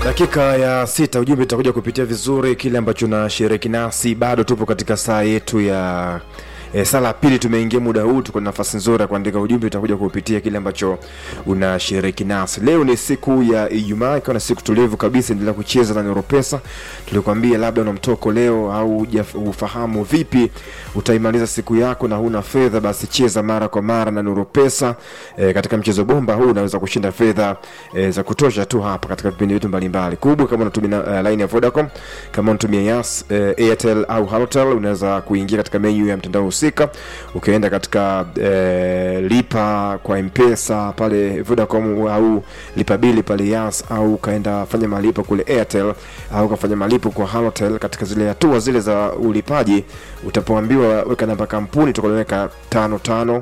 dakika ya sita ujumbe utakuja kupitia vizuri kile ambacho nashiriki nasi bado tupo katika saa yetu ya E, sala ya pili tumeingia muda huu tuko na nafasi nzuri ya kuandika ujumbe utakuja kupitia kile ambacho unashiriki nasi leo ni siku ya ijumaa ikiwa na siku tulivu kabisa endelea kucheza na neuropesa tulikwambia labda una mtoko leo au hujaf- ufahamu vipi utaimaliza siku yako na huna fedha basi cheza mara kwa mara na neuropesa e, katika mchezo bomba huu unaweza kushinda fedha e, za kutosha tu hapa katika vipindi vyetu mbalimbali kubwa kama unatumia uh, line ya vodacom kama unatumia yas uh, airtel au halotel unaweza kuingia katika menu ya mtandao husika ukienda katika uh, lipa kwa mpesa pale vodacom au lipa bili pale yas au ukaenda fanya malipo kule airtel au ukafanya malipo kwa halotel katika zile hatua zile za ulipaji utapoambiwa weka namba kampuni tukaloweka tano tano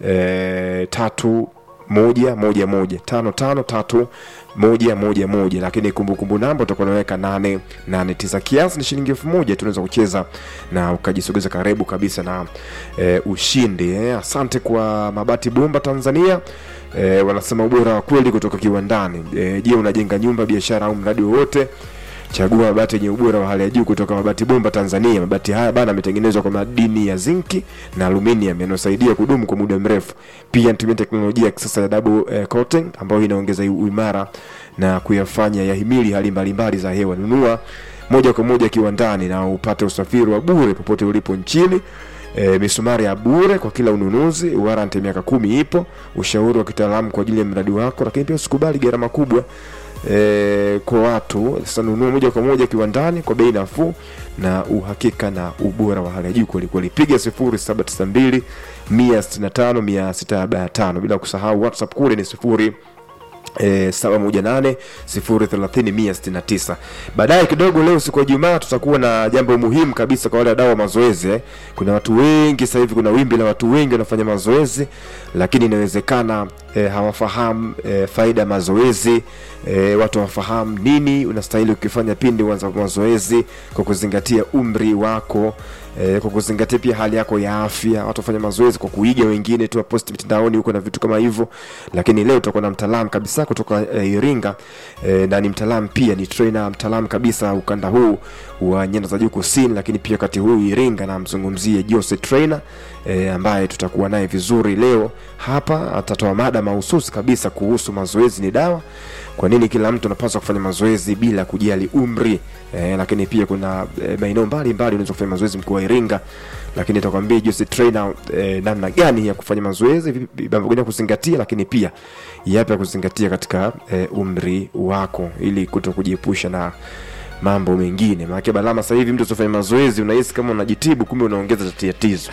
eh, tatu moja moja moja tano tano tatu moja moja moja lakini kumbukumbu namba utakuwa unaweka nane nane tisa kiasi ni shilingi elfu moja tunaweza kucheza na ukajisogeza karibu kabisa na e, ushindi eh. asante kwa mabati bomba tanzania e, wanasema ubora wa kweli kutoka kiwandani e, je unajenga nyumba biashara au mradi wowote chagua mabati yenye ubora wa hali ya juu kutoka mabati bomba tanzania mabati haya bana yametengenezwa kwa madini ya zinki na aluminium yanayosaidia kudumu kwa muda mrefu pia natumia teknolojia ya kisasa ya double eh, coating ambayo inaongeza uimara na kuyafanya yahimili hali mbalimbali za hewa nunua moja kwa moja kiwandani na upate usafiri wa bure popote ulipo nchini E, misumari ya bure kwa kila ununuzi warranty miaka kumi ipo ushauri wa kitaalamu kwa ajili ya mradi wako lakini pia usikubali gharama kubwa e, kwa watu sasa nunua moja kwa moja kiwandani kwa bei nafuu na uhakika na ubora wa hali ya juu kwelikweli piga 0792 165 645 bila kusahau whatsapp kule ni sifuri E, saba moja nane sifuri thelathini mia sitini na tisa baadaye kidogo leo siku ya jumaa tutakuwa na jambo muhimu kabisa kwa wale wadau wa mazoezi eh. kuna watu wengi sasa hivi kuna wimbi la watu wengi wanafanya mazoezi lakini inawezekana e, hawafahamu e, faida ya mazoezi e, watu hawafahamu nini unastahili ukifanya pindi uanza mazoezi kwa kuzingatia umri wako e, kwa kuzingatia pia hali yako ya afya watu wafanya mazoezi kwa kuiga wengine tu waposti mitandaoni huko na vitu kama hivyo lakini leo tutakuwa na mtaalamu kabisa kutoka e, iringa e, na ni mtaalamu pia ni trainer mtaalamu kabisa ukanda huu wa nyanda za juu kusini lakini pia wakati huu iringa namzungumzie jose trainer e, ambaye tutakuwa naye vizuri leo hapa atatoa mada mahususi kabisa kuhusu mazoezi ni dawa kwa nini kila mtu anapaswa kufanya mazoezi bila kujali umri e, lakini pia kuna e, maeneo mbalimbali unaweza kufanya mazoezi mkuu wa iringa lakini itakwambia Jose trainer e, namna gani ya kufanya mazoezi vipi mambo gani ya kuzingatia lakini pia yapi ya kuzingatia katika e, umri wako ili kuto kujiepusha na mambo mengine maanake balama sasa hivi mtu usifanya mazoezi unahisi kama unajitibu kumbe unaongeza tatizo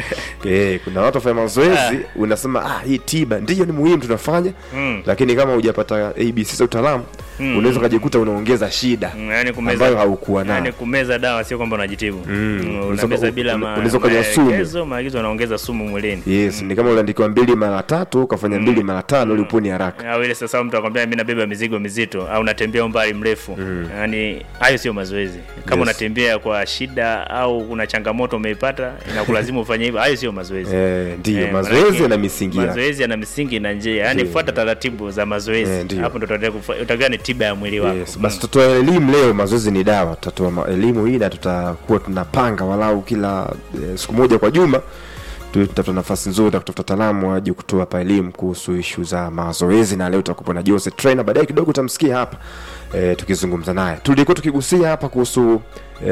e, kuna watu wafanya mazoezi unasema ah, hii tiba ndiyo ni muhimu tunafanya Mm. lakini kama hujapata abc za utaalamu Mm. unaweza ukajikuta unaongeza shida Mm, yani kumeza, ambayo haukuwa nayo yani kumeza dawa sio kwamba unajitibu Mm. Mm, Unaweza- unameza bila ma- unaweza ukanywa sumu. maelekezo maagizo unaongeza sumu mwilini yes ni kama uliandikiwa mbili mara tatu ukafanya mbili mara tano ili uponi haraka au ile sasa mtu akwambia mi nabeba mizigo mizito au natembea umbali mrefu mm. yani hayo sio mazoezi kama Yes. unatembea kwa shida au kuna changamoto umeipata inakulazimu ufanye hivyo hayo sio mazoezi Eh, ndiyo Eh, mazoezi manake yana misingi yake mazoezi yana misingi na njia yani Ndiyo. fuata taratibu za Eh, mazoezi ndiyo. hapo ndo utaendelea kufa- utakuwa ni tiba ya mwili wako yes. basi tutatoa elimu leo mazoezi ni dawa tutatoa ma- elimu hii na tutakuwa tunapanga walau kila eh, siku moja kwa juma tu- tutapata nafasi nzuri ya kutafuta taalamu waje kutoa hapa elimu kuhusu ishu za mazoezi na leo tutakupa na Jose trainer baadaye kidogo utamsikia hapa e, tukizungumza naye tulikuwa tukigusia hapa kuhusu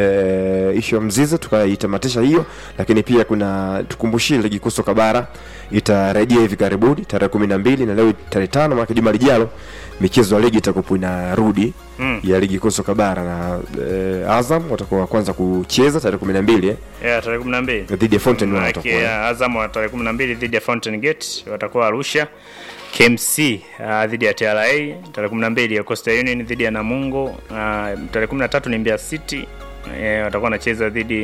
e, ishu ya mzizi tukaitamatisha hiyo lakini pia kuna tukumbushie ligi kuu soka bara itarejea hivi karibuni tarehe kumi na mbili na leo tarehe tano maana juma lijalo michezo ya ligi itakuwa inarudi Mm. ya ligi kuu soka bara na e, Azam watakuwa wa kwanza kucheza tarehe kumi na mbili eh, yeah, tarehe kumi na mbili dhidi ya Fountain One Maanake, watakuwa ya, Azam wa tarehe kumi na mbili dhidi ya Fountain Gate watakuwa Arusha. KMC uh, dhidi ya TRA tarehe kumi na mbili ya Coastal Union dhidi ya Namungo. Uh, tarehe kumi na tatu ni Mbeya City eh, watakuwa wanacheza dhidi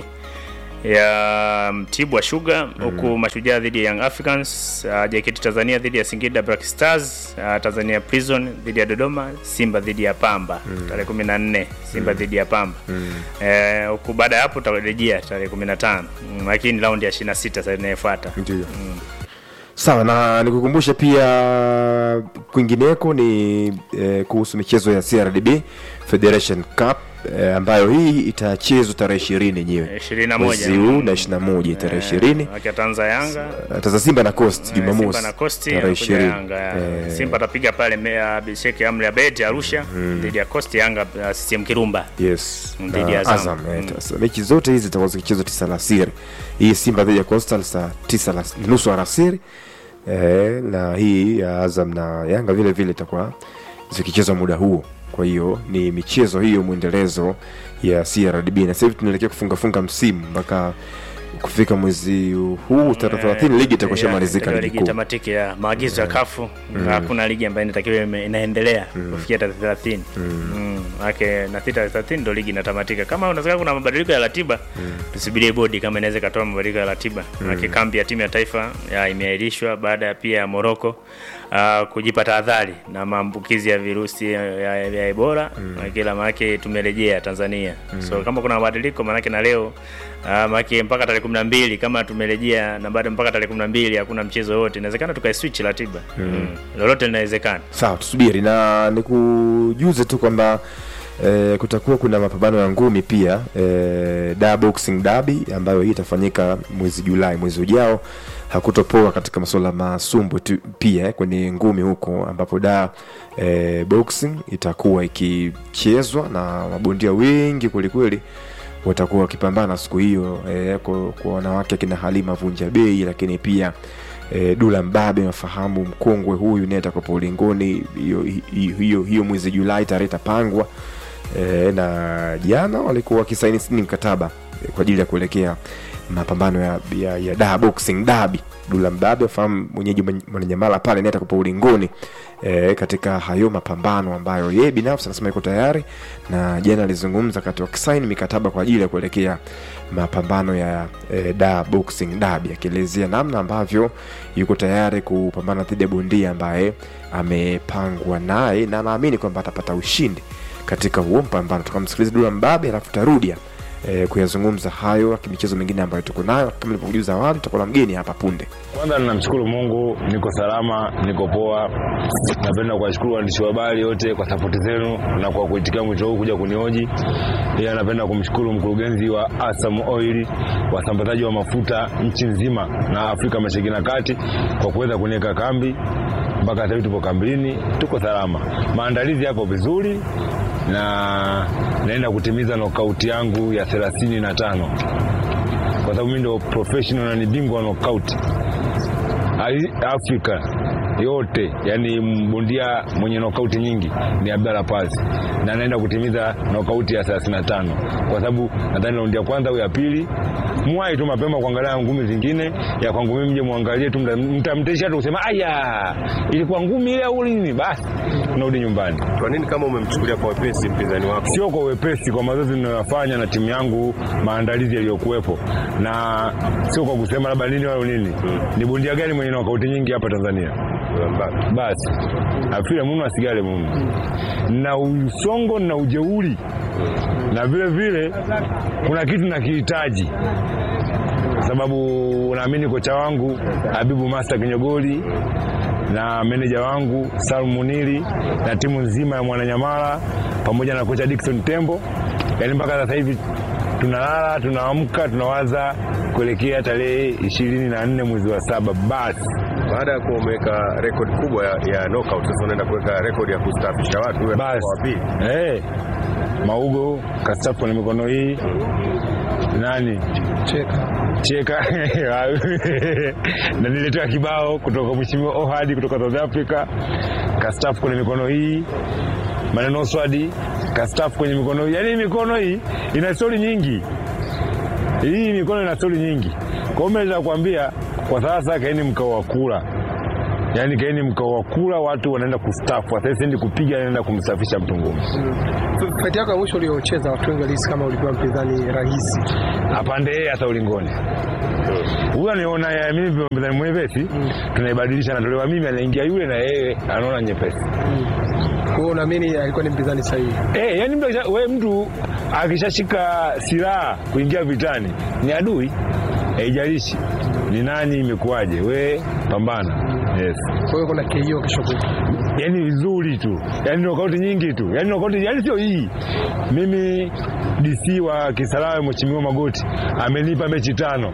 ya Mtibwa Sugar huku Mashujaa dhidi ya Young Africans, uh, JKT Tanzania dhidi ya Singida Black Stars, uh, Tanzania Prison dhidi ya Dodoma, Simba dhidi ya Pamba tarehe 14, Simba dhidi ya Pamba eh, huku baada ya hapo tutarejea tarehe 15, Mm, lakini raundi ya 26 sasa inayofuata. ndio sawa na nikukumbushe pia kwingineko ni eh, kuhusu michezo ya crdb federation cup eh, ambayo hii itachezwa tarehe ishirini yenyewe 21. mwezi huu na ishiri na moja tarehe ishirini Akiatanza Yanga taza simba na coast Simba jumamosi na Costi tarehe anakuja ishirini Yanga. ya. Eh, Simba atapiga pale Mbeya Bisheki Amri Abed Arusha dhidi ya Costi Yanga uh, CCM Kirumba. yes Dhidi na ya Azam. Azam, eh, sasa mechi zote hizi zitakuwa zikichezwa tisa alasiri hii simba dhidi ya coastal saa tisa alas- nusu alasiri eh, na hii ya azam na yanga vile vile itakuwa zikichezwa muda huo kwa hiyo ni michezo hiyo mwendelezo ya crdb na sasa hivi tunaelekea kufungafunga msimu mpaka kufika mwezi huu tarehe thelathini ligi itakuwa shamalizika Ndio ligi ligi kuu tamatiki ya maagizo ya kafu hakuna ligi ambayo inatakiwa ime- inaendelea kufikia tarehe 30 mm. Ake na tarehe 30 ndio ligi inatamatika. Kama unataka kuna mabadiliko ya ratiba tusubirie bodi kama inaweza ikatoa mabadiliko ya ratiba. Ake kambi ya timu ya taifa ya imeahirishwa baada ya pia ya Morocco uh, kujipa tahadhari na maambukizi ya virusi ya, ya, ya Ebola mm. Kila maana tumerejea Tanzania so kama kuna mabadiliko maanake na leo uh, maana mpaka tarehe 12 kama tumerejea na bado mpaka tarehe 12 hakuna mchezo wote, inawezekana tukaiswitch ratiba mm. Lolote linawezekana. sawa tusubiri na nikujuze tu kwamba E, kutakuwa kuna mapambano ya ngumi pia e, da boxing derby ambayo hii itafanyika mwezi julai mwezi ujao hakutopoa katika masuala masumbwe tu pia eh, kwenye ngumi huko ambapo da e, boxing itakuwa ikichezwa na mabondia wengi kwelikweli watakuwa wakipambana siku hiyo e, kwa, kwa wanawake akina halima vunja bei lakini pia e, dula mbabe nafahamu mkongwe huyu naye atakuwepo ulingoni hiyo hiyo- hiyo hiyo mwezi julai tarehe itapangwa e, na jana walikuwa wakisaini sini mkataba e, kwa ajili ya kuelekea mapambano ya, ya, ya da boxing dabi dula mbabe afahamu mwenyeji mwenye- mwananyamala pale naye atakuwepo ulingoni e, katika hayo mapambano ambayo yeye binafsi anasema yuko tayari na jana alizungumza kati wakisaini mikataba kwa ajili ya kuelekea mapambano ya e, da boxing dabi akielezea namna ambavyo yuko tayari kupambana dhidi ya bondia ambaye amepangwa naye na anaamini kwamba atapata ushindi katika huo mpambano tukamsikiliza dula mbabe alafu tarudia e, kuyazungumza hayo michezo mingine ambayo tuko nayo kama ilivyojuza awali tutakuwa na mgeni hapa punde Kwanza ninamshukuru Mungu, niko salama, niko poa. Napenda kuwashukuru waandishi wa habari wote kwa sapoti zenu na kwa kuitikia mwito huu kuja kunihoji. Pia napenda kumshukuru mkurugenzi wa Asam Oil, wasambazaji wa mafuta nchi nzima na Afrika Mashariki na Kati, kwa kuweza kuniweka kambi mpaka sasa hivi tupo kambini, tuko salama. Maandalizi yapo vizuri na naenda kutimiza knockout yangu ya thelathini na tano kwa sababu mimi ndio professional na ni bingwa wa knockout Ai- Afrika yote, yani mbondia mwenye knockout nyingi ni Abdalla Paz, na anaenda kutimiza knockout ya 35 kwa sababu nadhani raundi ya kwanza au ya pili mwai tu mapema kuangalia ngumi zingine ya kwangu mimi, mje muangalie tu, mta- mtamtesha tu kusema aya, ilikuwa ngumi ile au nini, basi tunarudi nyumbani. Kwa nini kama umemchukulia kwa wepesi mpinzani wako? Sio kwa wepesi, kwa mazoezi ninayoyafanya na timu yangu, maandalizi yaliyokuwepo, na sio kwa kusema labda nini wala nini. Ni bondia gani mwenye nokauti nyingi hapa Tanzania? Mbappe. Basi afile muno asigale muno, na usongo na ujeuri, na vile vile kuna kitu nakihitaji sababu naamini kocha wangu Habibu Master Kinyogoli na meneja wangu Salum Muniri na timu nzima ya Mwananyamala pamoja na kocha Dickson Tembo, yaani mpaka sasa hivi tunalala tunaamka tunawaza kuelekea tarehe ishirini na nne mwezi wa saba. Basi Baada ya kuwa umeweka rekodi kubwa ya, ya knockout, sasa unaenda kuweka rekodi ya kustaafisha watu uwe basi wa pili. hey, Maugo kastafu kwenye mikono hii nani cheka na niletea kibao kutoka mheshimiwa Ohadi kutoka South Africa, kastafu kwenye mikono hii, maneno swadi kastafu kwenye mikono hii. Yaani mikono hii ina stori nyingi, hii mikono ina stori nyingi. Kwa hiyo mimi naweza kuambia kwa sasa, kaeni mkao wa kula, yaani kaeni mkao wa kula, watu wanaenda kustafu. Sasa siendi kupiga, naenda kumsafisha mtu ngumi. Fight yako ya mwisho uliocheza watu wengi walihisi kama ulikuwa mpinzani rahisi. apande yeye hata ulingoni. Huyu aniona ya mimi mpinzani mwepesi, tunaibadilisha, natolewa mimi, anaingia yule, na yeye anaona nyepesi. Kwa hiyo unaamini alikuwa ni mpinzani sahihi? Eh, yani mtu, akisha- we mtu akishashika silaha kuingia vitani ni adui, haijalishi ni ni nani, imekuwaje, we pambana. Yes. Kwa hiyo kuna KO kesho kutwa. yani vizuri tu, yani nokauti nyingi tu, yani nokauti, yani sio hii. Mimi DC wa Kisarawe Mheshimiwa Magoti amenipa mechi tano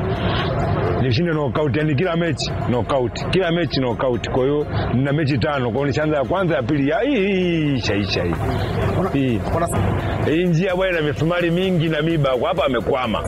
nishinde knockout, yani kila mechi knockout, kila mechi knockout. Kwa hiyo nina mechi tano, kwa hiyo nishaanza ya kwanza, ya pili, ya hii hii shaisha hii hii hii njia bwana, ina misumari mingi na miba, kwa hapa amekwama.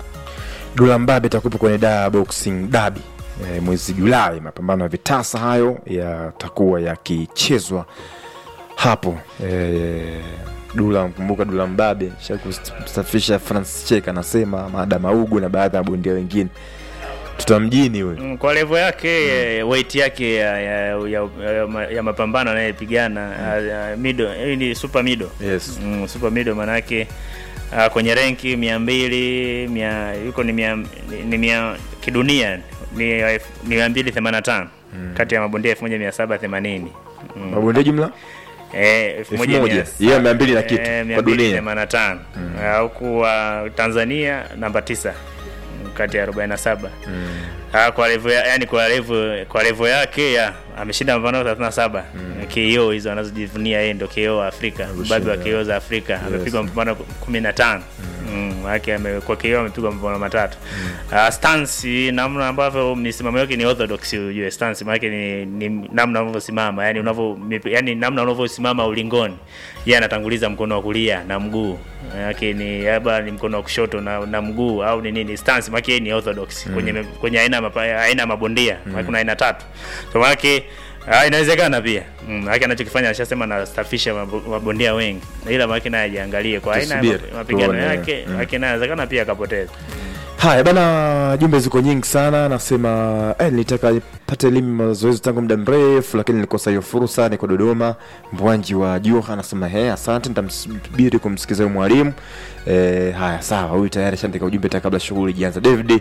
Dula Mbabe atakuwepo kwenye da boxing dabi e, mwezi Julai. Mapambano ya vitasa hayo yatakuwa yakichezwa hapo e, Dula, mkumbuka Dula Mbabe shakusafisha Francis Cheka anasema Maada Maugu na baadhi ya mabondia wengine tutamjini huyo Mm, kwa level yake eh, weight yake ya, ya, ya, ya, ya mapambano anayepigana uh, mido hii ni super mido yes. mm, super mido manake uh, kwenye renki mia mbili mia yuko ni mia, ni, ni mia kidunia ni elfu- ni mia mbili themanini na tano kati ya mabondia elfu moja mia saba themanini mm. mabondia jumla Eh, elfu Elfu moja moja. mia Hiyo saba- mia mbili na kitu, eh, kwa mia mbili dunia. themanini na tano Ah, huku wa Tanzania namba tisa mm, kati ya 47 Ah, kwa level ya, yani kwa level kwa level yake ya ameshinda mapambano 37 KO hizo anazojivunia yeye ndio KO wa Afrika baadhi wa KO za Afrika amepigwa mapambano 15 mm, yake amekuwa KO amepigwa mapambano matatu Ah, stance namna ambavyo misimamo yake ni orthodox ujue stance maana yake ni, ni namna unavyosimama yani unavyo yani namna unavyosimama ulingoni yeye anatanguliza mkono wa kulia na mguu yake ni labda ni mkono wa kushoto na, na mguu au ni nini stance maana yake ni orthodox kwenye kwenye aina ya mapa- aina ya mabondia mm. kuna aina tatu so maana yake Ah, inawezekana pia mm, maana anachokifanya alishasema anastafisha mabo- mabondia wengi ila maana naye ajiangalie kwa aina ya Tusubiri, map- mapigano tuone. yake Mm. maana inawezekana pia akapoteza Haya bana, jumbe ziko nyingi sana. Nasema eh, nilitaka nipate elimu mazoezi tangu muda mrefu, lakini nilikosa hiyo fursa. Niko Dodoma. Mbwanji wa Juha anasema he, asante, nitamsubiri kumsikiza huyo mwalimu. Eh, haya sawa, huyu tayari shandika ujumbe hata kabla shughuli ijaanza. David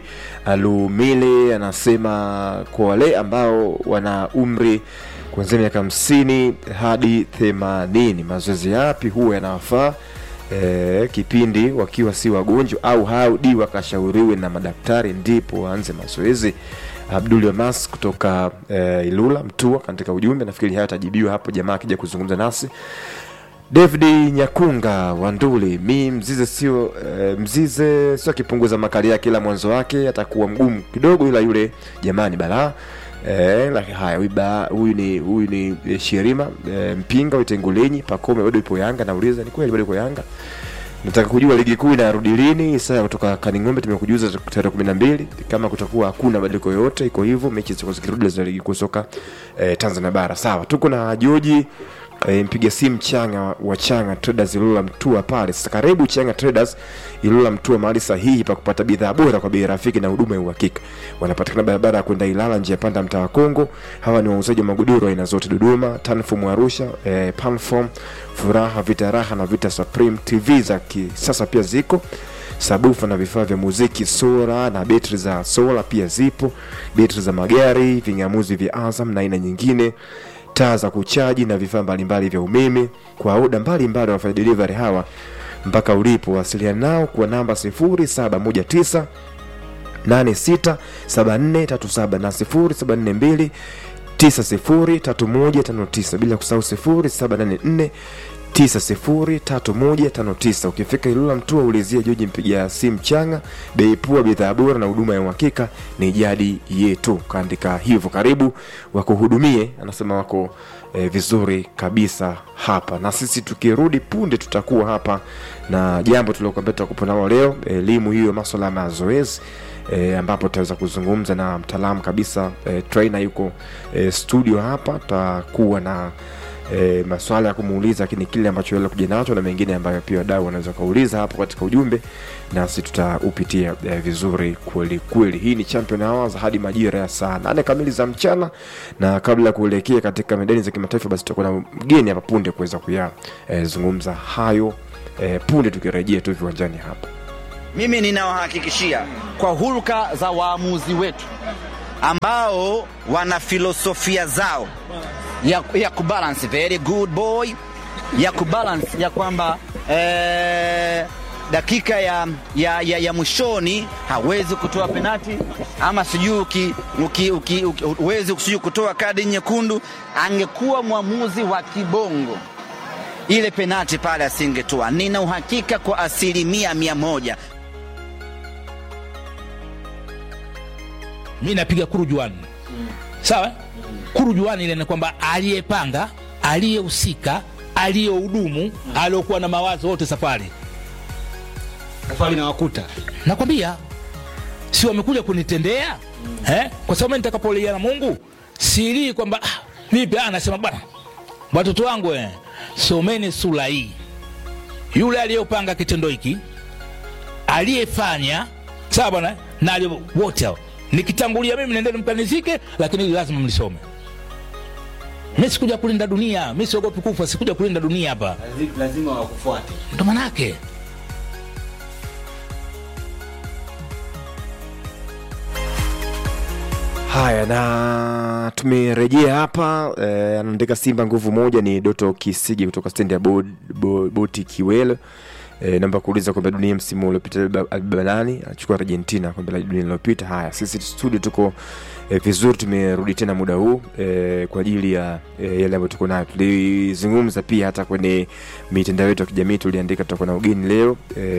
Alumile anasema kwa wale ambao wana umri kuanzia miaka hamsini hadi themanini mazoezi yapi huwa yanawafaa e, kipindi wakiwa si wagonjwa au haudi wakashauriwe na madaktari ndipo waanze mazoezi abdul mas kutoka e, ilula mtua katika ujumbe nafikiri hayo atajibiwa hapo jamaa akija kuzungumza nasi david nyakunga wanduli mi mzize sio e, mzize sio akipunguza makali yake ila mwanzo wake atakuwa mgumu kidogo ila yule jamani balaa Eh, laki- haya huyu ba- huyu ni huyu ni eh, Shirima eh, Mpinga Utengulenyi Pakome bado ipo Yanga nauliza ni kweli bado ipo Yanga nataka kujua ligi kuu inarudi lini saa kutoka Kaning'ombe tumekujuza tarehe kumi na mbili kama kutakuwa hakuna badiliko yoyote iko hivyo mechi zitakuwa zikirudi za ligi kuu soka eh, Tanzania bara sawa tuko na Joji e, mpiga simu changa wa changa traders ilula mtua pale sasa karibu changa traders ilula mtua mahali sahihi pa kupata bidhaa bora kwa bei rafiki na huduma ya uhakika wanapatikana barabara ya kwenda ilala njia panda mtaa wa kongo hawa ni wauzaji wa magodoro aina zote dodoma tanfom arusha e, panfom furaha vita raha na vita supreme tv za kisasa pia ziko sabufa na vifaa vya muziki sola na betri za sola pia zipo betri za magari ving'amuzi vya azam na aina nyingine taa za kuchaji na vifaa mbalimbali vya umeme kwa oda mbalimbali wanafanya delivery hawa mpaka ulipo wasiliana nao kwa namba 0719 867437 na 0742 903159 bila kusahau 0784 903159 ukifika ilula mtua ulizia joji mpiga simu changa bei pua bidhaa bora na huduma ya uhakika ni jadi yetu kaandika hivyo karibu wakuhudumie anasema wako e, vizuri kabisa hapa na sisi tukirudi punde tutakuwa hapa na jambo tuliokuambia tutakupa nalo leo elimu hiyo maswala ya mazoezi e, ambapo tutaweza kuzungumza na mtaalamu kabisa e, trainer yuko e, studio hapa tutakuwa na e, maswala ya kumuuliza lakini kile ambacho yeye kuja nacho na mengine ambayo pia wadau wanaweza kauliza hapo katika ujumbe nasi tutaupitia e, vizuri kweli kweli hii ni champion hours hadi majira ya saa nane kamili za mchana na kabla ya kuelekea katika medani za kimataifa basi tutakuwa na mgeni hapa punde kuweza kuyazungumza e, hayo e, punde tukirejea tu viwanjani hapa Mimi ninawahakikishia kwa hulka za waamuzi wetu ambao wana filosofia zao ya, ya kubalance very good boy ya kubalance ya kwamba eh, dakika ya, ya, ya, ya mwishoni hawezi kutoa penati ama sijui uki- uki- uki- uki- huwezi sijui kutoa kadi nyekundu, angekuwa mwamuzi wa kibongo ile penati pale asingetoa. Nina uhakika kwa asilimia mia moja mi napiga kurujuani sawa kurujuani ile ni kwamba aliyepanga aliyehusika aliyehudumu aliyokuwa na mawazo wote safari safari nawakuta nakwambia si wamekuja kunitendea eh? kwa sababu mimi nitakapolia na mungu silii kwamba ah, vipi ah, nasema bwana watoto wangu eh, someni sura hii yule aliyopanga kitendo hiki aliyefanya sawa bwana na aliye- wote hao nikitangulia mimi nendeni mkanizike lakini hili lazima mlisome mi sikuja kulinda dunia mi siogopi kufa sikuja kulinda dunia hapa lazima wakufuate ndo manake Haya, na tumerejea hapa eh, anaandika Simba nguvu moja ni Doto Kisigi kutoka stendi ya Bo- Bo- boti Kiwelo. E, namba kuuliza kombe la dunia msimu uliopita alibeba- alibeba nani? Anachukua Argentina kombe la dunia lililopita. Haya, sisi studio tuko e, vizuri, tumerudi tena muda huu e, kwa ajili ya e, yale ambayo tuko nayo. Tulizungumza pia hata kwenye mitandao yetu ya kijamii, tuliandika tutakuwa na ugeni leo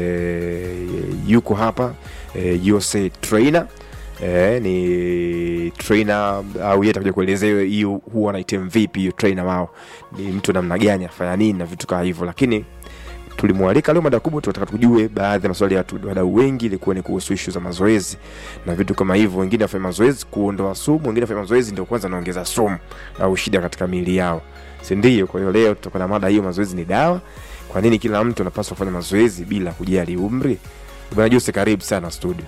e, yuko hapa e, Jose Trainer Eh, ni trainer au yeye atakuja kuelezea hiyo huwa anaitem vipi hiyo trainer wao ni mtu namna gani afanya nini na vitu kama hivyo lakini tulimwalika leo mada kubwa tunataka tujue baadhi ya maswali ya watu- wadau wengi ilikuwa ni kuhusu ishu za mazoezi na vitu kama hivyo wengine wafanya mazoezi kuondoa sumu wengine wafanya mazoezi ndio kwanza naongeza sumu au shida katika miili yao si ndio kwa hiyo leo tutakuwa na mada hiyo mazoezi ni dawa kwa nini kila mtu anapaswa kufanya mazoezi bila kujali umri bwana Jose karibu sana studio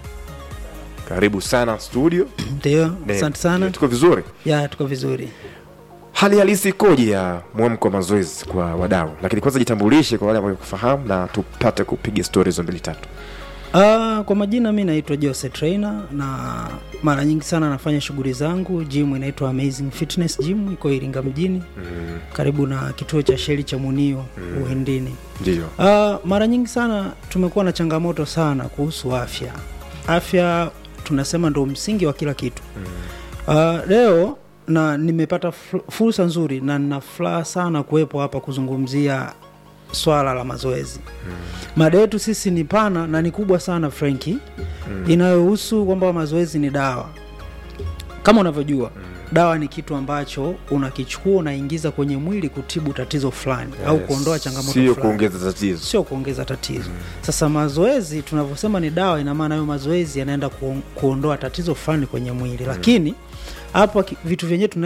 karibu sana studio Ndio, Ne- asante sana. tuko vizuri Ya, tuko vizuri. hali halisi ikoje ya mwamko wa mazoezi kwa wadau lakini kwanza jitambulishe kwa wale ambao kufahamu na tupate kupiga stori hizo mbili tatu Uh, kwa majina mi naitwa Jose Trainer na mara nyingi sana nafanya shughuli zangu gym inaitwa Amazing Fitness Gym iko Iringa mjini mm, karibu na kituo cha sheli cha Munio Mm. Uhindini. ndio Uh, mara nyingi sana tumekuwa na changamoto sana kuhusu afya. Afya tunasema ndo msingi wa kila kitu. Uh, leo na nimepata fu- fursa nzuri na nina furaha sana kuwepo hapa kuzungumzia swala la mazoezi. Mada yetu sisi ni pana na ni kubwa sana Frenki, inayohusu kwamba mazoezi ni dawa. Kama unavyojua dawa ni kitu ambacho unakichukua unaingiza kwenye mwili kutibu tatizo fulani au Yes. kuondoa changamoto sio fulani kuongeza tatizo sio kuongeza tatizo sasa mazoezi tunavyosema ni dawa ina maana hayo mazoezi yanaenda ku, kuondoa tatizo fulani kwenye mwili lakini hapa ki- vitu vyenyewe